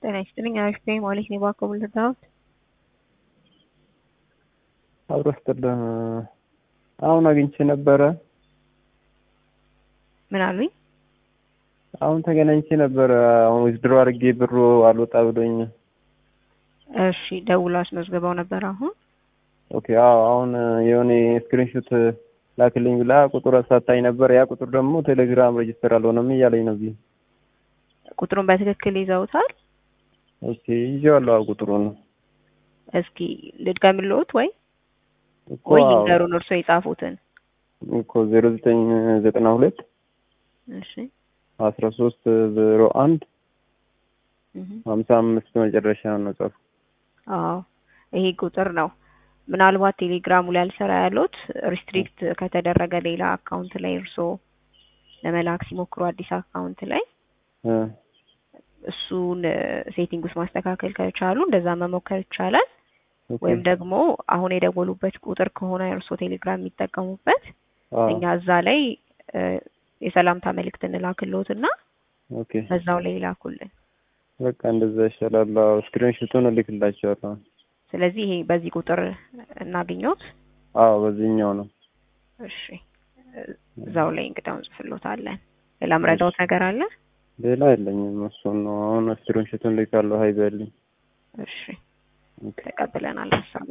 ጤና ይስጥልኝ። አሪፍ ነኝ ማለት ነው። እባክዎ ምን ልርዳዎት? አብሮ ስጥልህ አሁን አግኝቼ ነበረ። ምን አሉኝ? አሁን ተገናኝቼ ነበረ። አሁን ዊዝድሮ አድርጌ ብሩ አልወጣ ብሎኝ። እሺ ደውሎ አስመዝግበው ነበር አሁን? ኦኬ አዎ። አሁን የሆነ ስክሪንሾት ላክልኝ ብላ ቁጥር አሳታኝ ነበር። ያ ቁጥር ደግሞ ቴሌግራም ሬጅስተር አልሆነም እያለኝ ነው። እዚህ ቁጥሩን በትክክል ይዘውታል? ኦኬ ይዤዋለሁ። አዎ ቁጥሩን እስኪ ልድገምልዎት ወይ እኮ ወይ አዎ፣ ይንገሩን እርስዎ የጻፉትን። እኮ ዜሮ ዘጠኝ ዘጠና ሁለት እሺ አስራ ሶስት ዜሮ አንድ እህ ሀምሳ አምስት መጨረሻ ነው ጻፉ። አዎ ይሄ ቁጥር ነው። ምናልባት ቴሌግራሙ ላይ አልሰራ ያሉት ሪስትሪክት ከተደረገ ሌላ አካውንት ላይ እርስዎ ለመላክ ሲሞክሩ አዲስ አካውንት ላይ እ እሱን ሴቲንግ ውስጥ ማስተካከል ከቻሉ እንደዛ መሞከር ይቻላል። ኦኬ ወይም ደግሞ አሁን የደወሉበት ቁጥር ከሆነ እርስዎ ቴሌግራም የሚጠቀሙበት አዎ እኛ እዛ ላይ እ የሰላምታ መልእክት እንላክልዎትና ኦኬ በዛው ላይ ይላኩልን። በቃ እንደዛ ይሻላል። አዎ ስክሪንሾቱን እልክላቸዋለሁ። ስለዚህ ይሄ በዚህ ቁጥር እናገኘዎት። አዎ በዚህኛው ነው። እሺ እዛው ላይ እንግዳውን እንጽፍልዎታለን። ሌላ ምረዳዎት ነገር አለ? ሌላ የለኝም። እሱን ነው አሁን ስክሪንሾቱን ልካለሁ። ሀይ በልኝ። እሺ ኦኬ ተቀብለናል ሀሳቡ